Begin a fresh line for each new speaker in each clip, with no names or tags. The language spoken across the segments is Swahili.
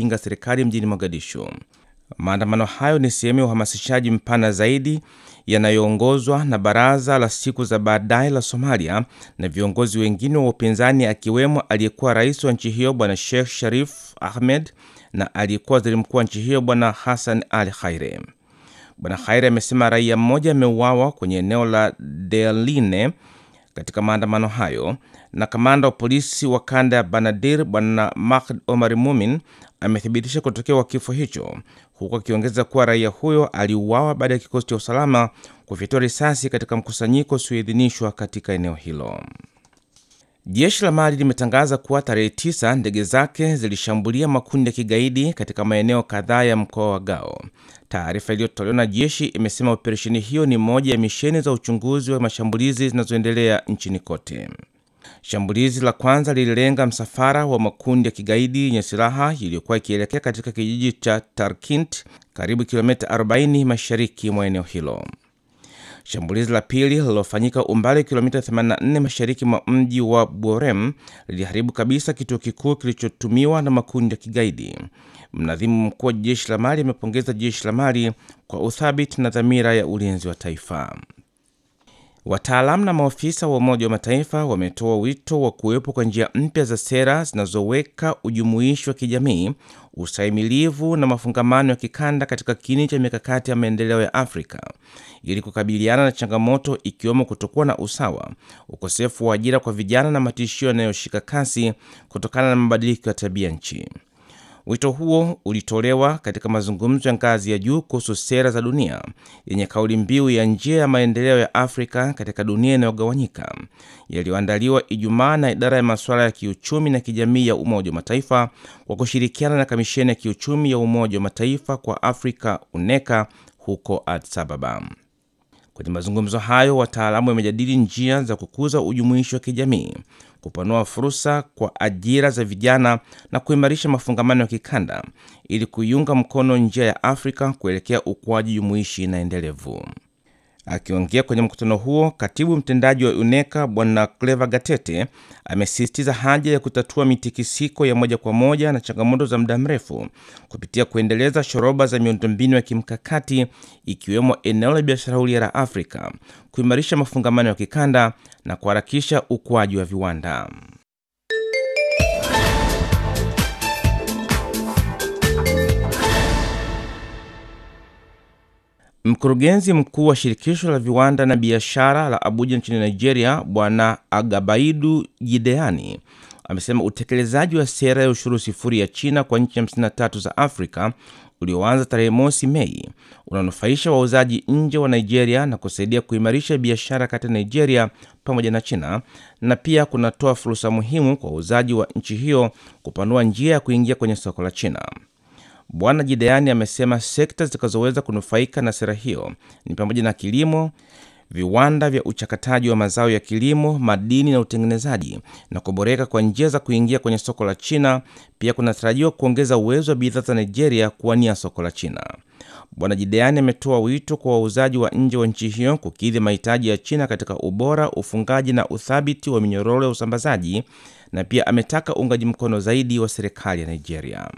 kuipinga serikali mjini Mogadishu. Maandamano hayo ni sehemu ya uhamasishaji mpana zaidi yanayoongozwa na Baraza la Siku za Baadaye la Somalia na viongozi wengine wa upinzani akiwemo aliyekuwa rais wa nchi hiyo Bwana Sheikh Sharif Ahmed na aliyekuwa waziri mkuu wa nchi hiyo Bwana Hassan Ali Khaire. Bwana Khaire amesema raia mmoja ameuawa kwenye eneo la Deline katika maandamano hayo, na kamanda wa polisi wa kanda ya Banadir Bwana Mahd Omar Mumin amethibitisha kutokea kwa kifo hicho, huku akiongeza kuwa raia huyo aliuawa baada ya kikosi cha usalama kufyatua risasi katika mkusanyiko usioidhinishwa katika eneo hilo. Jeshi la Mali limetangaza kuwa tarehe tisa ndege zake zilishambulia makundi ya kigaidi katika maeneo kadhaa ya mkoa wa Gao. Taarifa iliyotolewa na jeshi imesema operesheni hiyo ni moja ya misheni za uchunguzi wa mashambulizi zinazoendelea nchini kote. Shambulizi la kwanza lililenga msafara wa makundi ya kigaidi yenye silaha iliyokuwa ikielekea katika kijiji cha Tarkint, karibu kilomita 40 mashariki mwa eneo hilo. Shambulizi la pili lililofanyika umbali wa kilomita 84 mashariki mwa mji wa Borem liliharibu kabisa kituo kikuu kilichotumiwa na makundi ya kigaidi. Mnadhimu mkuu wa jeshi la Mali amepongeza jeshi la Mali kwa uthabiti na dhamira ya ulinzi wa taifa. Wataalamu na maofisa wa Umoja wa Mataifa wametoa wito wa kuwepo kwa njia mpya za sera zinazoweka ujumuishi wa kijamii, ustahimilivu na mafungamano ya kikanda katika kiini cha mikakati ya maendeleo ya Afrika ili kukabiliana na changamoto ikiwemo kutokuwa na usawa, ukosefu wa ajira kwa vijana na matishio yanayoshika kasi kutokana na mabadiliko ya tabia nchi. Wito huo ulitolewa katika mazungumzo ya ngazi ya juu kuhusu sera za dunia yenye kauli mbiu ya njia ya maendeleo ya Afrika katika dunia inayogawanyika yaliyoandaliwa Ijumaa na idara ya masuala ya kiuchumi na kijamii ya Umoja wa Mataifa kwa kushirikiana na kamisheni ya kiuchumi ya Umoja wa Mataifa kwa Afrika UNECA huko Addis Ababa. Kwenye mazungumzo hayo, wataalamu wamejadili njia za kukuza ujumuishi wa kijamii, kupanua fursa kwa ajira za vijana na kuimarisha mafungamano ya kikanda ili kuiunga mkono njia ya Afrika kuelekea ukuaji jumuishi na endelevu. Akiongea kwenye mkutano huo, katibu mtendaji wa UNECA Bwana Cleva Gatete amesisitiza haja ya kutatua mitikisiko ya moja kwa moja na changamoto za muda mrefu kupitia kuendeleza shoroba za miundombinu ya kimkakati ikiwemo eneo la biashara huria la Afrika, kuimarisha mafungamano ya kikanda na kuharakisha ukuaji wa viwanda. Mkurugenzi mkuu wa shirikisho la viwanda na biashara la Abuja nchini Nigeria, Bwana Agabaidu Gideani amesema utekelezaji wa sera ya ushuru sifuri ya China kwa nchi 53 za Afrika ulioanza tarehe mosi Mei unanufaisha wauzaji nje wa Nigeria na kusaidia kuimarisha biashara kati ya Nigeria pamoja na China, na pia kunatoa fursa muhimu kwa wauzaji wa nchi hiyo kupanua njia ya kuingia kwenye soko la China. Bwana Jideani amesema sekta zitakazoweza kunufaika na sera hiyo ni pamoja na kilimo, viwanda vya uchakataji wa mazao ya kilimo, madini na utengenezaji, na kuboreka kwa njia za kuingia kwenye soko la China. Pia kunatarajiwa kuongeza uwezo wa bidhaa za Nigeria kuwania soko la China. Bwana Jideani ametoa wito kwa wauzaji wa nje wa nchi hiyo kukidhi mahitaji ya China katika ubora, ufungaji na uthabiti wa minyororo ya usambazaji, na pia ametaka uungaji mkono zaidi wa serikali ya Nigeria.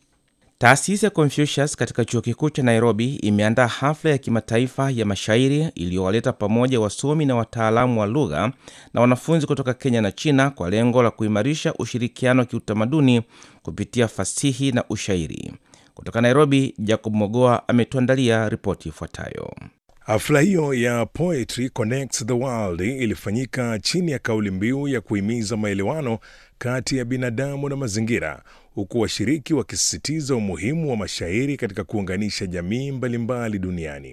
Taasisi ya Confucius katika chuo kikuu cha Nairobi imeandaa hafla ya kimataifa ya mashairi iliyowaleta pamoja wasomi na wataalamu wa lugha na wanafunzi kutoka Kenya na China kwa lengo la kuimarisha ushirikiano wa kiutamaduni kupitia fasihi na ushairi. Kutoka Nairobi, Jacob Mogoa ametuandalia ripoti ifuatayo.
Hafla hiyo ya Poetry Connects the World ilifanyika chini ya kauli mbiu ya kuhimiza maelewano kati ya binadamu na mazingira, huku washiriki wakisisitiza umuhimu wa mashairi katika kuunganisha jamii mbalimbali duniani.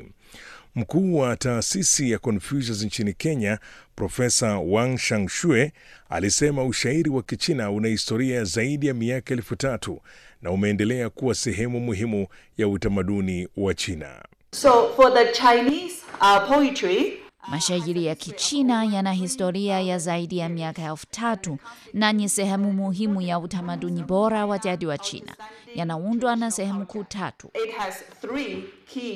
Mkuu wa taasisi ya Confucius nchini Kenya, Profesa Wang Shangshue alisema ushairi wa Kichina una historia zaidi ya miaka elfu tatu na umeendelea kuwa sehemu muhimu ya utamaduni wa China.
So for the Chinese uh, poetry,
Mashairi ya Kichina yana historia ya zaidi ya miaka elfu tatu na ni sehemu muhimu ya utamaduni bora wa jadi wa China. Yanaundwa na sehemu kuu tatu.
it has three key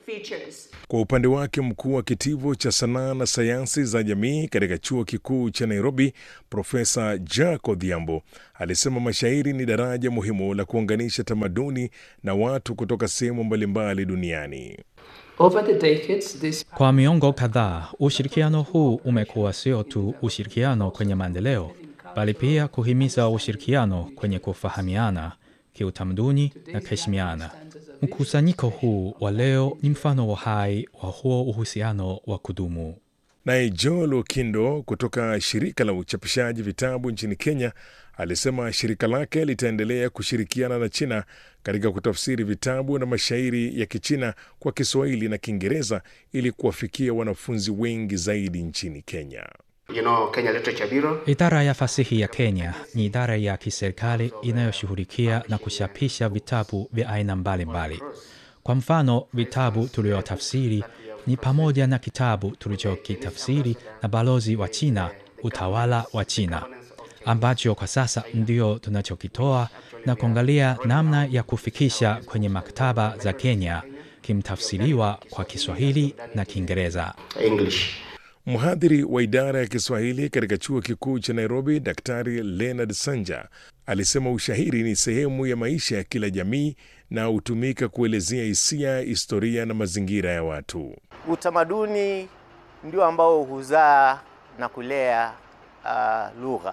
features.
Kwa upande wake mkuu wa kitivo cha sanaa na sayansi za jamii katika chuo kikuu cha Nairobi, Profesa Jack Odhiambo alisema mashairi ni daraja muhimu la kuunganisha tamaduni na watu kutoka sehemu mbalimbali duniani.
Over the decades, this
Kwa miongo kadhaa, ushirikiano huu umekuwa sio tu ushirikiano kwenye maendeleo, bali pia kuhimiza ushirikiano kwenye kufahamiana kiutamaduni na kuheshimiana. Mkusanyiko huu wa leo ni mfano wa hai wa huo uhusiano wa kudumu.
Naye Joel Okindo kutoka shirika la uchapishaji vitabu nchini Kenya alisema shirika lake litaendelea kushirikiana na China katika kutafsiri vitabu na mashairi ya Kichina kwa Kiswahili na Kiingereza ili kuwafikia wanafunzi wengi zaidi nchini Kenya.
You know, Kenya Literature Bureau.
Idara ya fasihi ya Kenya ni idara ya kiserikali inayoshughulikia na kuchapisha vitabu vya aina mbalimbali. Kwa mfano, vitabu tulivyotafsiri ni pamoja na kitabu tulichokitafsiri na balozi wa China, utawala wa China, ambacho kwa sasa ndio tunachokitoa na kuangalia namna ya kufikisha kwenye maktaba za Kenya kimtafsiriwa kwa Kiswahili na Kiingereza.
English.
Mhadhiri wa idara ya Kiswahili katika chuo kikuu cha Nairobi, Daktari Leonard Sanja alisema ushairi ni sehemu ya maisha ya kila jamii na hutumika kuelezea hisia, historia na mazingira ya watu.
Utamaduni ndio ambao huzaa na kulea uh, lugha,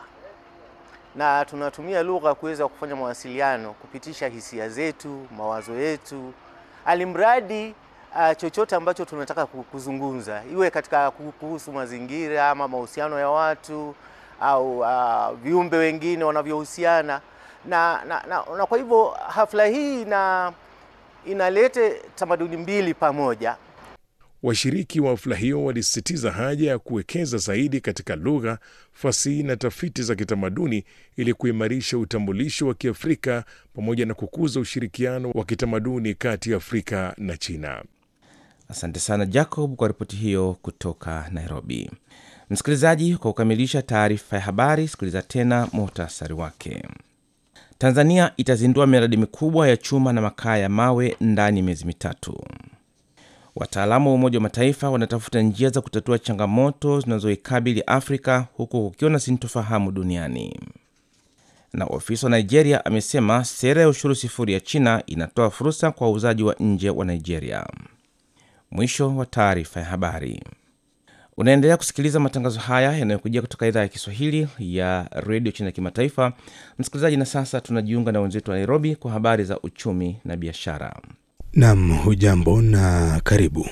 na tunatumia lugha kuweza kufanya mawasiliano, kupitisha hisia zetu, mawazo yetu, alimradi uh, chochote ambacho tunataka ku- kuzungumza, iwe katika ku- kuhusu mazingira ama mahusiano ya watu au uh, viumbe wengine wanavyohusiana na, na, na, na kwa hivyo hafla hii ina inalete tamaduni mbili pamoja.
Washiriki wa hafla hiyo walisisitiza haja ya kuwekeza zaidi katika lugha, fasihi na tafiti za kitamaduni ili kuimarisha utambulisho wa Kiafrika pamoja na kukuza ushirikiano wa kitamaduni kati ya Afrika na China.
Asante sana Jacob kwa ripoti hiyo kutoka Nairobi. Msikilizaji, kwa kukamilisha taarifa ya habari, sikiliza tena muhtasari wake. Tanzania itazindua miradi mikubwa ya chuma na makaa ya mawe ndani ya miezi mitatu. Wataalamu wa Umoja wa Mataifa wanatafuta njia za kutatua changamoto zinazoikabili Afrika huku kukiwa na sintofahamu duniani. Na ofisa wa Nigeria amesema sera ya ushuru sifuri ya China inatoa fursa kwa wauzaji wa nje wa Nigeria. Mwisho wa taarifa ya habari. Unaendelea kusikiliza matangazo haya yanayokujia kutoka idhaa ya Kiswahili ya redio China ya kimataifa. Msikilizaji, na sasa tunajiunga na wenzetu wa Nairobi kwa habari za uchumi na biashara.
Nam, hujambo na karibu.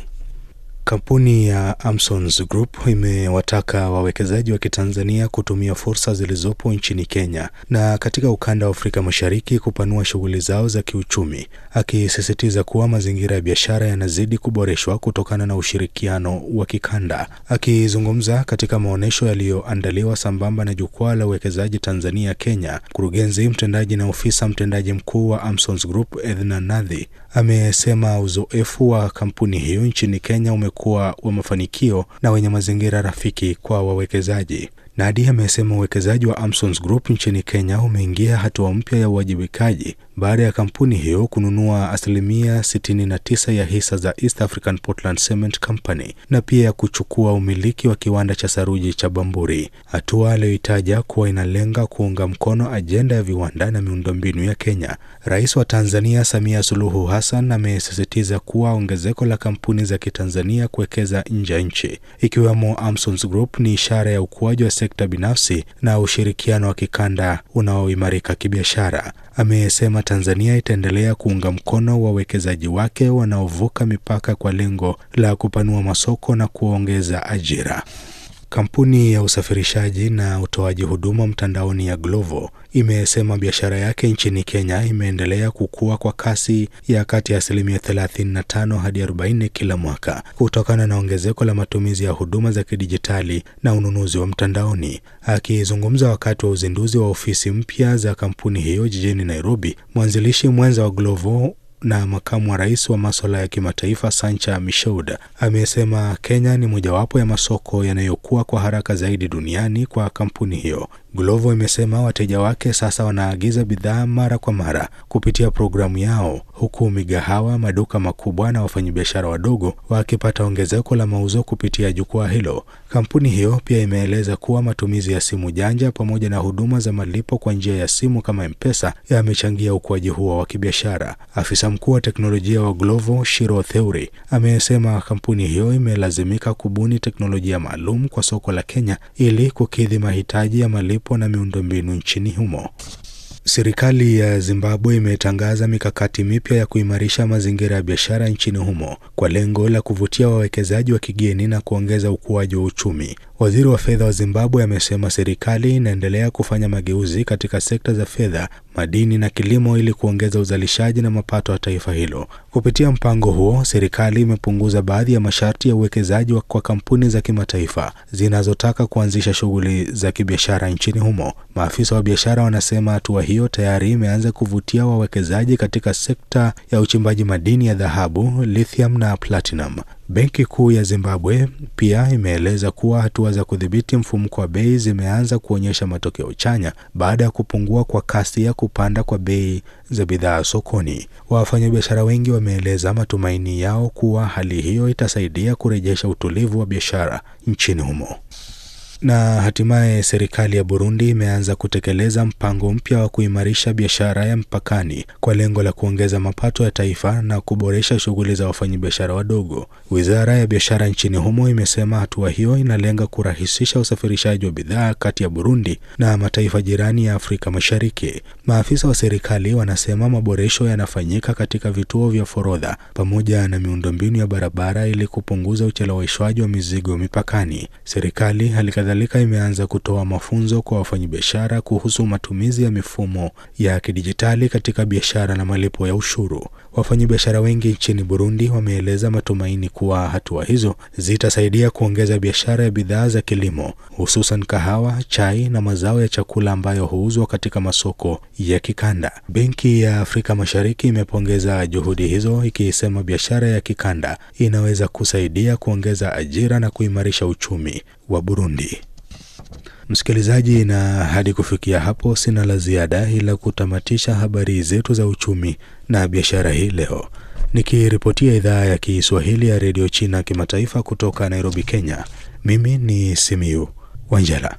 Kampuni ya Amsons Group imewataka wawekezaji wa Kitanzania kutumia fursa zilizopo nchini Kenya na katika ukanda wa Afrika Mashariki kupanua shughuli zao za kiuchumi, akisisitiza kuwa mazingira ya biashara yanazidi kuboreshwa kutokana na ushirikiano wa kikanda. Akizungumza katika maonyesho yaliyoandaliwa sambamba na jukwaa la uwekezaji Tanzania Kenya, mkurugenzi mtendaji na ofisa mtendaji mkuu wa Amsons Group Edna Nadhi amesema uzoefu wa kampuni hiyo nchini Kenya umekuwa wa mafanikio na wenye mazingira rafiki kwa wawekezaji. Nadi amesema uwekezaji wa Amsons Group nchini Kenya umeingia hatua mpya ya uwajibikaji baada ya kampuni hiyo kununua asilimia 69 ya hisa za East African Portland Cement Company na pia ya kuchukua umiliki wa kiwanda cha saruji cha Bamburi, hatua aliyoitaja kuwa inalenga kuunga mkono ajenda ya viwanda na miundombinu ya Kenya. Rais wa Tanzania Samia Suluhu Hassan amesisitiza kuwa ongezeko la kampuni za Kitanzania kuwekeza nje ya nchi ikiwemo Amsons Group ni ishara ya ukuaji wa sekta binafsi na ushirikiano wa kikanda unaoimarika kibiashara. Amesema Tanzania itaendelea kuunga mkono wawekezaji wake wanaovuka mipaka kwa lengo la kupanua masoko na kuongeza ajira. Kampuni ya usafirishaji na utoaji huduma mtandaoni ya Glovo imesema biashara yake nchini Kenya imeendelea kukua kwa kasi ya kati ya asilimia 35 hadi 40 kila mwaka kutokana na ongezeko la matumizi ya huduma za kidijitali na ununuzi wa mtandaoni. Akizungumza wakati wa uzinduzi wa ofisi mpya za kampuni hiyo jijini Nairobi, mwanzilishi mwenza wa Glovo na makamu wa rais wa maswala ya kimataifa Sancha Mishaud amesema Kenya ni mojawapo ya masoko yanayokuwa kwa haraka zaidi duniani kwa kampuni hiyo. Glovo imesema wateja wake sasa wanaagiza bidhaa mara kwa mara kupitia programu yao, huku migahawa, maduka makubwa na wafanyabiashara wadogo wakipata ongezeko la mauzo kupitia jukwaa hilo. Kampuni hiyo pia imeeleza kuwa matumizi ya simu janja pamoja na huduma za malipo kwa njia ya simu kama M-Pesa yamechangia ukuaji huo wa kibiashara. Afisa mkuu wa teknolojia wa Glovo, Shiro Theuri, amesema kampuni hiyo imelazimika kubuni teknolojia maalum kwa soko la Kenya ili kukidhi mahitaji ya malipo na miundombinu nchini humo. Serikali ya Zimbabwe imetangaza mikakati mipya ya kuimarisha mazingira ya biashara nchini humo kwa lengo la kuvutia wawekezaji wa kigeni na kuongeza ukuaji wa uchumi. Waziri wa fedha wa Zimbabwe amesema serikali inaendelea kufanya mageuzi katika sekta za fedha, madini na kilimo ili kuongeza uzalishaji na mapato ya taifa hilo. Kupitia mpango huo, serikali imepunguza baadhi ya masharti ya uwekezaji kwa kampuni za kimataifa zinazotaka kuanzisha shughuli za kibiashara nchini humo. Maafisa wa biashara wanasema hatua hiyo tayari imeanza kuvutia wawekezaji katika sekta ya uchimbaji madini ya dhahabu, lithium na platinum. Benki Kuu ya Zimbabwe pia imeeleza kuwa hatua za kudhibiti mfumuko wa bei zimeanza kuonyesha matokeo chanya baada ya kupungua kwa kasi ya kupanda kwa bei za bidhaa sokoni. Wafanyabiashara wengi wameeleza matumaini yao kuwa hali hiyo itasaidia kurejesha utulivu wa biashara nchini humo. Na hatimaye serikali ya Burundi imeanza kutekeleza mpango mpya wa kuimarisha biashara ya mpakani kwa lengo la kuongeza mapato ya taifa na kuboresha shughuli za wafanyabiashara wadogo. Wizara ya biashara nchini humo imesema hatua hiyo inalenga kurahisisha usafirishaji wa bidhaa kati ya Burundi na mataifa jirani ya Afrika Mashariki. Maafisa wa serikali wanasema maboresho yanafanyika katika vituo vya forodha pamoja na miundombinu ya barabara ili kupunguza ucheleweshwaji wa mizigo mipakani. Serikali halikadhalika imeanza kutoa mafunzo kwa wafanyabiashara kuhusu matumizi ya mifumo ya kidijitali katika biashara na malipo ya ushuru. Wafanyabiashara wengi nchini Burundi wameeleza matumaini kuwa hatua hizo zitasaidia kuongeza biashara ya bidhaa za kilimo, hususan kahawa, chai na mazao ya chakula ambayo huuzwa katika masoko ya kikanda. Benki ya Afrika Mashariki imepongeza juhudi hizo, ikisema biashara ya kikanda inaweza kusaidia kuongeza ajira na kuimarisha uchumi wa Burundi. Msikilizaji, na hadi kufikia hapo sina la ziada ila kutamatisha habari zetu za uchumi na biashara hii leo, nikiripotia idhaa ya Kiswahili ya redio China kimataifa kutoka Nairobi, Kenya. Mimi ni Simiu Wanjala.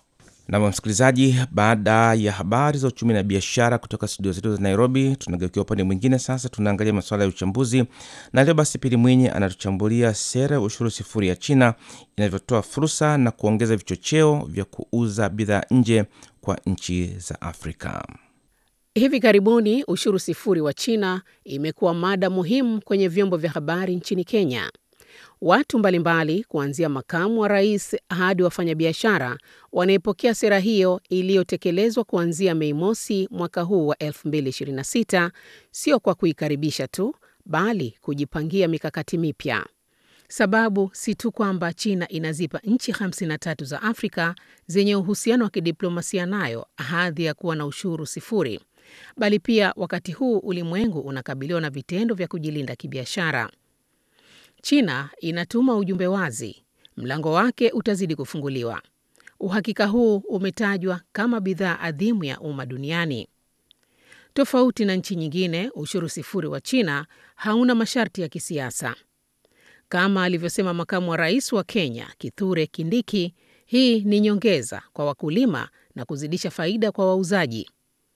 Na msikilizaji, baada ya habari za uchumi na biashara kutoka studio zetu za Nairobi, tunageukia upande mwingine sasa. Tunaangalia masuala ya uchambuzi, na leo basi Pili Mwinyi anatuchambulia sera ya ushuru sifuri ya China inavyotoa fursa na kuongeza vichocheo vya kuuza bidhaa nje kwa nchi za Afrika.
Hivi karibuni ushuru sifuri wa China imekuwa mada muhimu kwenye vyombo vya habari nchini Kenya. Watu mbalimbali kuanzia makamu wa rais hadi wafanyabiashara wanaipokea sera hiyo iliyotekelezwa kuanzia Mei mosi mwaka huu wa 2026, sio kwa kuikaribisha tu, bali kujipangia mikakati mipya. Sababu si tu kwamba China inazipa nchi 53 za Afrika zenye uhusiano wa kidiplomasia nayo hadhi ya kuwa na ushuru sifuri, bali pia wakati huu ulimwengu unakabiliwa na vitendo vya kujilinda kibiashara. China inatuma ujumbe wazi, mlango wake utazidi kufunguliwa. Uhakika huu umetajwa kama bidhaa adhimu ya umma duniani. Tofauti na nchi nyingine, ushuru sifuri wa China hauna masharti ya kisiasa. Kama alivyosema makamu wa rais wa Kenya Kithure Kindiki, hii ni nyongeza kwa wakulima na kuzidisha faida kwa wauzaji.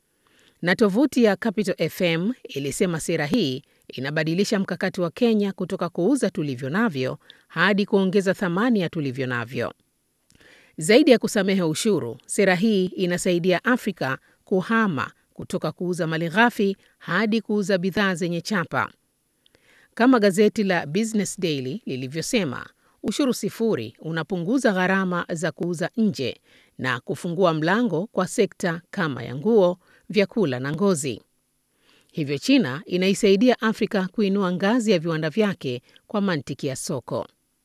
Na tovuti ya Capital FM ilisema sera hii inabadilisha mkakati wa Kenya kutoka kuuza tulivyo navyo hadi kuongeza thamani ya tulivyo navyo. Zaidi ya kusamehe ushuru, sera hii inasaidia Afrika kuhama kutoka kuuza malighafi hadi kuuza bidhaa zenye chapa. Kama gazeti la Business Daily lilivyosema, ushuru sifuri unapunguza gharama za kuuza nje na kufungua mlango kwa sekta kama ya nguo, vyakula na ngozi. Hivyo China inaisaidia Afrika kuinua ngazi ya viwanda vyake kwa mantiki ya soko.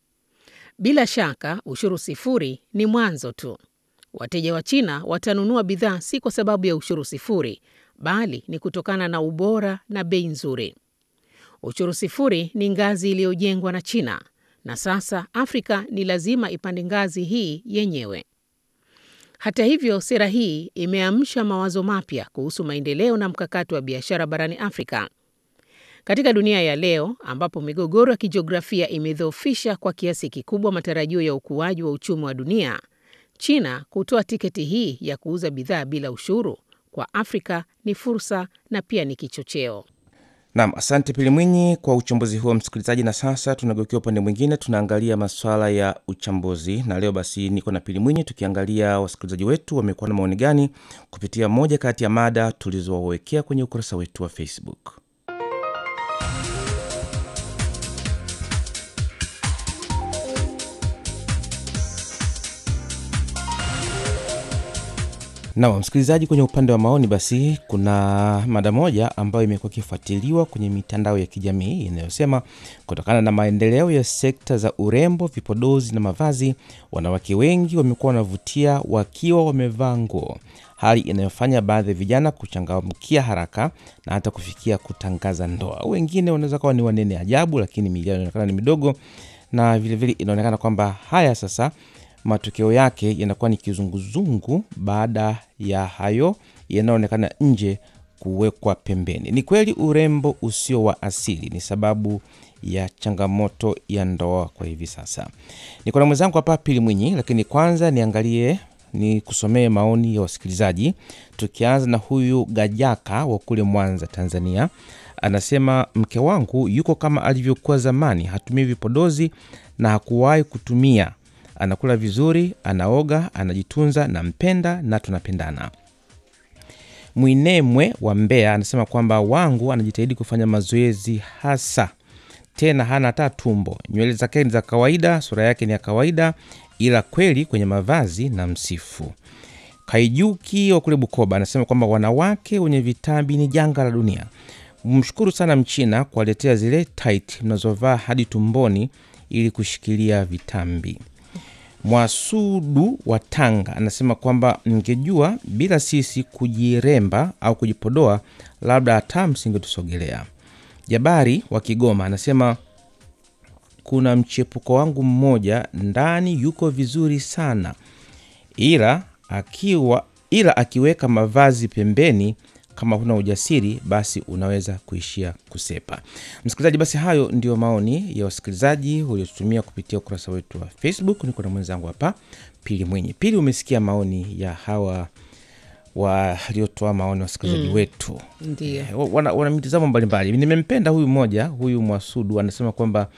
Bila shaka, ushuru sifuri ni mwanzo tu. Wateja wa China watanunua bidhaa si kwa sababu ya ushuru sifuri, bali ni kutokana na ubora na bei nzuri. Ushuru sifuri ni ngazi iliyojengwa na China, na sasa Afrika ni lazima ipande ngazi hii yenyewe. Hata hivyo, sera hii imeamsha mawazo mapya kuhusu maendeleo na mkakati wa biashara barani Afrika. Katika dunia ya leo ambapo migogoro ya kijiografia imedhoofisha kwa kiasi kikubwa matarajio ya ukuaji wa uchumi wa dunia, China kutoa tiketi hii ya kuuza bidhaa bila ushuru kwa Afrika ni fursa na pia ni kichocheo.
Naam, asante Pili Mwinyi kwa uchambuzi huo msikilizaji. Na sasa tunageukia upande mwingine, tunaangalia masuala ya uchambuzi, na leo basi niko na Pili Mwinyi tukiangalia wasikilizaji wetu wamekuwa na maoni gani kupitia moja kati ya mada tulizowawekea kwenye ukurasa wetu wa Facebook. Na msikilizaji, kwenye upande wa maoni, basi kuna mada moja ambayo imekuwa ikifuatiliwa kwenye mitandao ya kijamii inayosema kutokana na maendeleo ya sekta za urembo, vipodozi na mavazi, wanawake wengi wamekuwa wanavutia wakiwa wamevaa nguo, hali inayofanya baadhi ya vijana kuchangamkia haraka na hata kufikia kutangaza ndoa. Wengine wanaweza kuwa ni wanene ajabu, lakini miili yao inaonekana ni midogo, na vilevile inaonekana kwamba haya sasa matokeo yake yanakuwa ni kizunguzungu baada ya hayo yanayoonekana nje kuwekwa pembeni. Ni kweli urembo usio wa asili ni sababu ya changamoto ya ndoa kwa hivi sasa. Niko na mwenzangu hapa Pili Mwinyi, lakini kwanza niangalie ni kusomee maoni ya wasikilizaji, tukianza na huyu Gajaka wa kule Mwanza, Tanzania. Anasema mke wangu yuko kama alivyokuwa zamani, hatumii vipodozi na hakuwahi kutumia anakula vizuri, anaoga, anajitunza, nampenda na tunapendana. Mwinemwe wa Mbeya anasema kwamba wangu anajitahidi kufanya mazoezi hasa, tena hana hata tumbo, nywele zake ni za kawaida, sura yake ni ya kawaida, ila kweli kwenye mavazi na msifu. Kaijuki wa kule Bukoba anasema kwamba wanawake wenye vitambi ni janga la dunia. Mshukuru sana Mchina kuwaletea zile tight mnazovaa hadi tumboni ili kushikilia vitambi. Mwasudu wa Tanga anasema kwamba mngejua bila sisi kujiremba au kujipodoa, labda hata msingetusogelea. Jabari wa Kigoma anasema kuna mchepuko wangu mmoja ndani yuko vizuri sana, ila akiwa ila akiweka mavazi pembeni kama huna ujasiri basi unaweza kuishia kusepa. Msikilizaji, basi hayo ndio maoni ya wasikilizaji waliotutumia kupitia ukurasa wetu wa Facebook. Niko na mwenzangu hapa Pili Mwenye. Pili, umesikia maoni ya hawa waliotoa maoni wasikilizaji
Mm,
wetu
Ndiyo.
Eh, wana, wana mitazamo mbalimbali. Nimempenda huyu mmoja, huyu Mwasudu anasema kwamba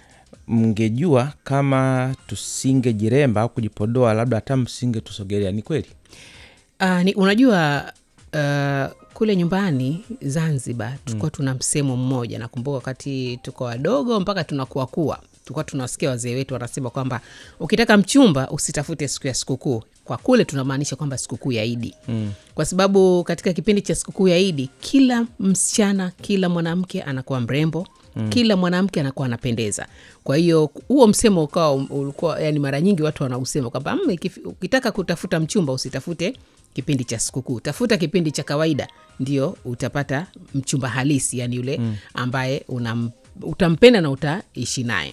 mngejua kama tusingejiremba au kujipodoa, labda hata msingetusogelea. Ni kweli.
Uh, ni, unajua uh, kule nyumbani Zanzibar tulikuwa tuna msemo mmoja, nakumbuka wakati tuko wadogo mpaka tunakuwa kuwa tulikuwa tunawasikia wazee wetu wanasema kwamba ukitaka mchumba usitafute siku ya sikukuu. Kwa kule tunamaanisha kwamba sikukuu ya Idi
Mm.
kwa sababu katika kipindi cha sikukuu ya Idi kila msichana, kila mwanamke anakuwa mrembo
Mm.
kila mwanamke anakuwa anapendeza. Kwa hiyo huo msemo ukawa ulikuwa, yani mara nyingi watu wanausema kwamba "Mm, ikifi- ukitaka kutafuta mchumba usitafute kipindi cha sikukuu, tafuta kipindi cha kawaida, ndio utapata mchumba halisi, yani yule
Mm.
ambaye unam, utampenda na utaishi naye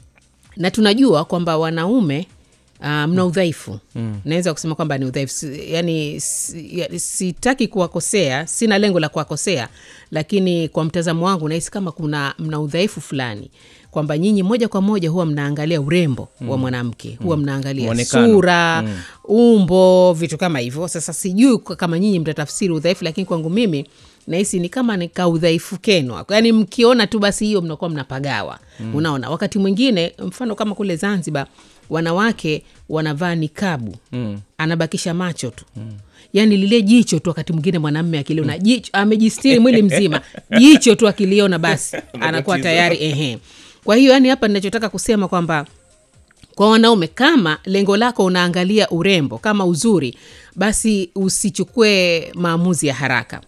na tunajua kwamba wanaume uh, mna udhaifu
Mm.
naweza kusema kwamba ni udhaifu Si- yani si- ya- sitaki kuwakosea sina lengo la kuwakosea lakini kwa mtazamo wangu nahisi kama kuna mna udhaifu fulani kwamba nyinyi moja kwa moja huwa mnaangalia urembo wa
Mm.
mwanamke huwa
Mm.
mnaangalia
Muonekano.
sura
Mm.
umbo vitu kama hivyo sasa sijui kwa- kama nyinyi mtatafsiri udhaifu lakini kwangu mimi nahisi ni kama ni ka udhaifu kenu yaani mkiona tu basi hiyo mnakuwa mnapagawa
Mm.
unaona wakati mwingine mfano kama kule zanzibar wanawake wanavaa nikabu
Mm.
anabakisha macho tu yaani lile jicho tu wakati mwingine mwanamme akiliona jicho amejistiri mwili mzima jicho tu akiliona basi anakuwa
Matatizo.
tayari ehe kwa hiyo yani hapa ninachotaka kusema kwamba kwa wanaume kama lengo lako unaangalia urembo kama uzuri basi usichukue maamuzi ya haraka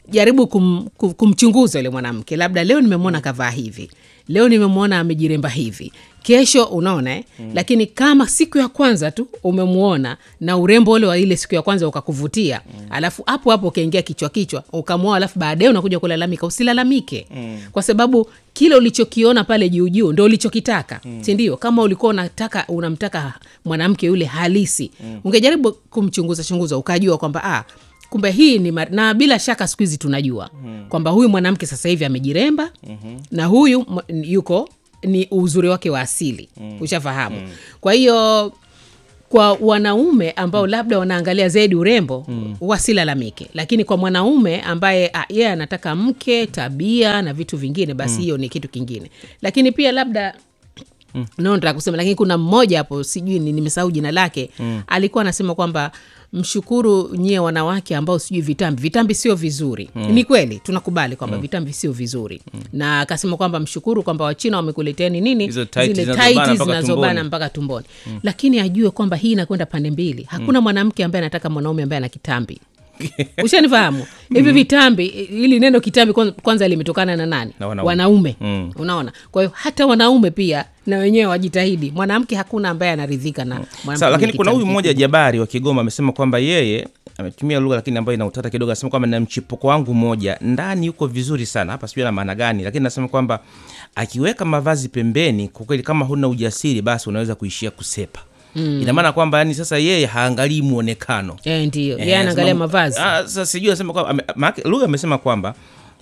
jaribu kum, kum, kumchunguza yule mwanamke labda leo nimemwona kavaa hivi leo nimemwona amejiremba hivi kesho unaona eh? mm. lakini kama siku ya kwanza tu umemwona na urembo ule wa ile siku ya kwanza ukakuvutia mm. alafu hapo hapo ukaingia kichwa kichwa ukamwoa alafu baadaye unakuja kulalamika usilalamike mm. kwa sababu kile ulichokiona pale juu juu ndo ulichokitaka mm. sindio kama ulikuwa unataka unamtaka mwanamke yule halisi mm. ungejaribu kumchunguza chunguza ukajua kwamba ah, kumbe hii ni mar- na bila shaka siku hizi tunajua mm. kwamba huyu mwanamke sasa hivi amejiremba mm-hmm. na huyu mwa- yuko ni uzuri wake wa asili mm. ushafahamu mm. kwa hiyo kwa wanaume ambao labda wanaangalia zaidi urembo mm. wasilalamike lakini kwa mwanaume ambaye ah, yeye anataka mke tabia na vitu vingine basi hiyo mm. ni kitu kingine lakini pia labda mm. no nataka kusema lakini kuna mmoja hapo sijui ni- nimesahau jina lake mm. alikuwa anasema kwamba mshukuru nyie wanawake ambao sijui vitambi vitambi sio vizuri mm. ni kweli tunakubali kwamba mm. vitambi sio vizuri mm. na akasema kwamba mshukuru kwamba wachina wamekuleteni nini
Hizo tights
zile
zinazobana
tights
mpaka
zinazobana
tumboni.
mpaka tumboni mm. lakini ajue kwamba hii inakwenda pande mbili hakuna mm. mwanamke ambaye anataka mwanaume ambaye ana kitambi ushanifahamu hivi vitambi hili neno kitambi kwanza- kwanza limetokana na nani
Na wanaume.
wanaume.
Mm.
unaona kwa hiyo hata wanaume pia na wenyewe wajitahidi mwanamke hakuna ambaye anaridhika na mwanamke
Sawa, lakini
mwenye
kuna huyu
kitambi
mmoja
kikubwa.
Jabari wa Kigoma amesema kwamba yeye ametumia lugha lakini ambayo ina utata kidogo, anasema kwamba na mchipuko wangu moja ndani yuko vizuri sana. Hapa sijui ana maana gani, lakini anasema kwamba akiweka mavazi pembeni, kwa kweli kama huna ujasiri, basi unaweza kuishia kusepa. Mm. Ina maana kwamba yani sasa yeye haangalii muonekano
Eh, ndiyo
Eh,
yeye anaangalia
anasema-
mavazi
Ah, Sasa sijui anasema kwamba ame- maana lugha amesema kwamba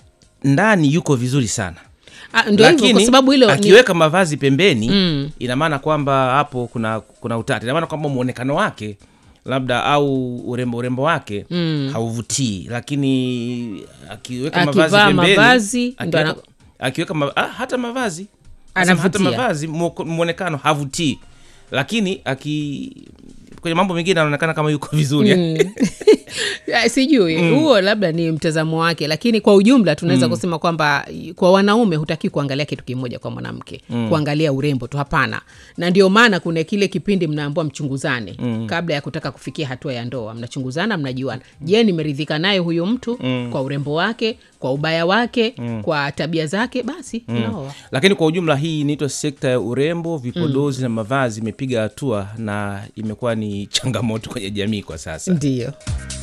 ndani yuko vizuri sana
Ah, ndio hivyo kwa
lakini
sababu hilo ni,
akiweka mavazi pembeni mm. ina maana kwamba hapo kuna kuna utata ina maana kwamba mwonekano wake labda au urembo urembo wake mm. hauvutii lakini akiweka mavazi
Akivaa
pembeni
mavazi, ndo
akiweka,
ana-
akiweka ma, ah, hata mavazi Nasema hata
Anavutia.
mavazi mwoko- mwonekano havutii lakini aki kwenye mambo mengine anaonekana kama yuko vizuri
Ah, sijui huo labda ni mtazamo wake lakini kwa ujumla tunaweza mm. kusema kwamba kwa wanaume hutaki kuangalia kitu kimoja kwa mwanamke mm. kuangalia urembo tu hapana na ndio maana kuna kile kipindi mnaambua mchunguzane mm. kabla ya kutaka kufikia hatua ya ndoa mnachunguzana mnajuana je nimeridhika naye huyu mtu mm. kwa urembo wake kwa ubaya wake mm. kwa tabia zake basi mm. unaoa
lakini kwa ujumla hii inaitwa sekta ya urembo vipodozi mm. na mavazi imepiga hatua na imekuwa ni changamoto kwenye jamii kwa sasa
ndio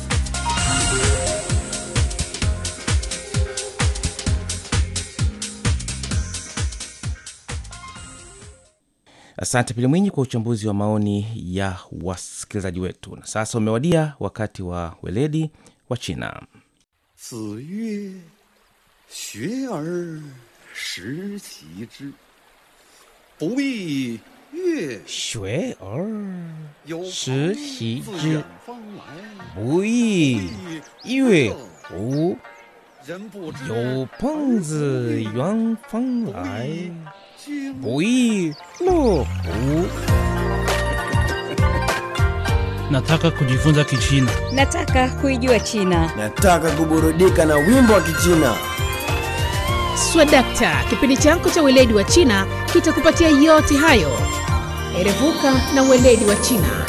asante pili mwinyi kwa uchambuzi wa maoni ya wasikilizaji wetu na sasa umewadia wakati wa weledi wa china
子曰：“学而时齐之，不亦乐
学而
有
时
朋
习
自
之
远方来，
不亦乐乎
人不知
有朋自远方来
经
不亦乐乎
Nataka kujifunza Kichina.
Nataka kuijua China.
Nataka kuburudika na wimbo wa Kichina.
swadakta kipindi chako cha weledi wa china kitakupatia yote hayo erevuka na weledi wa china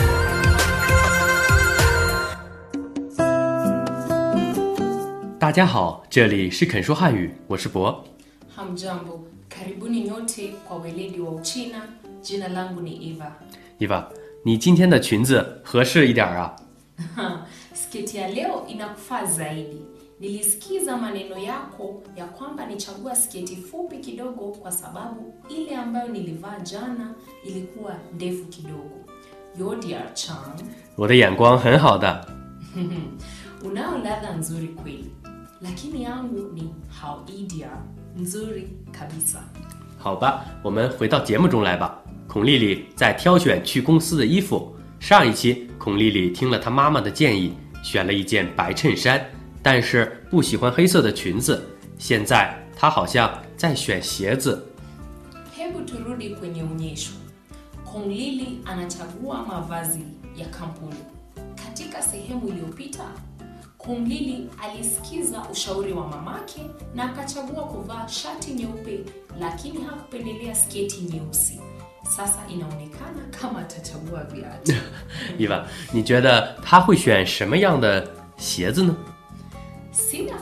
大家好，这里是肯说汉语，我是博。
Hamjambo, karibuni nyote kwa weledi wa Uchina. Jina langu ni Eva.
伊娃，你今天的裙子合适一点啊？
Sketi ya leo inakufaa zaidi. Nilisikiza maneno yako ya kwamba nichagua sketi fupi kidogo kwa sababu ile ambayo nilivaa jana ilikuwa ndefu kidogo. Yodia Chang,
我的眼光很好的。
unao ladha nzuri kweli, lakini yangu ni hauidia nzuri kabisa.
好吧，我们回到节目中来吧。孔丽丽在挑选去公司的衣服。上一期，孔丽丽听了她妈妈的建议，选了一件白衬衫，但是不喜欢黑色的裙子。现在她好像在选鞋子。
Hebu turudi kwenye onyesho. Kong Lili anachagua mavazi ya kampuni. Katika sehemu iliyopita, Kong Lili alisikiza ushauri wa mamake na akachagua kuvaa shati nyeupe, lakini hakupendelea sketi nyeusi. Sasa inaonekana kama atachagua viatu.
伊娃，你觉得她会选什么样的鞋子呢？
Sina fikra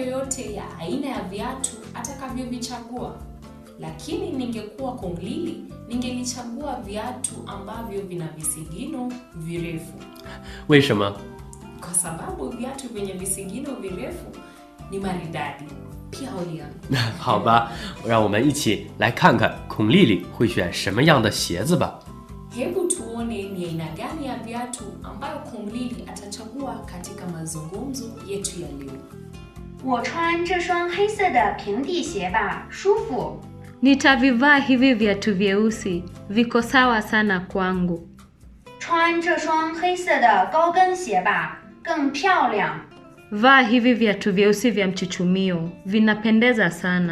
yoyote ya aina ya viatu atakavyovichagua, lakini ningekuwa Kong Lili ningelichagua viatu ambavyo vina visigino virefu,
为什么？
kwa sababu viatu vyenye visigino virefu ni maridadi. Pyao
好吧，让我们一起来看看孔丽丽会选什么样的鞋子吧。
Hebu tuone ni aina gani ya viatu ambayo Kong Lili atachagua katika mazungumzo yetu ya leo.
我穿这双黑色的平底鞋吧，舒服。
Nitavivaa hivi viatu vyeusi, viko sawa sana kwangu.
穿这双黑色的高跟鞋吧，更漂亮。
Vaa hivi viatu vyeusi vya mchuchumio, vinapendeza sana.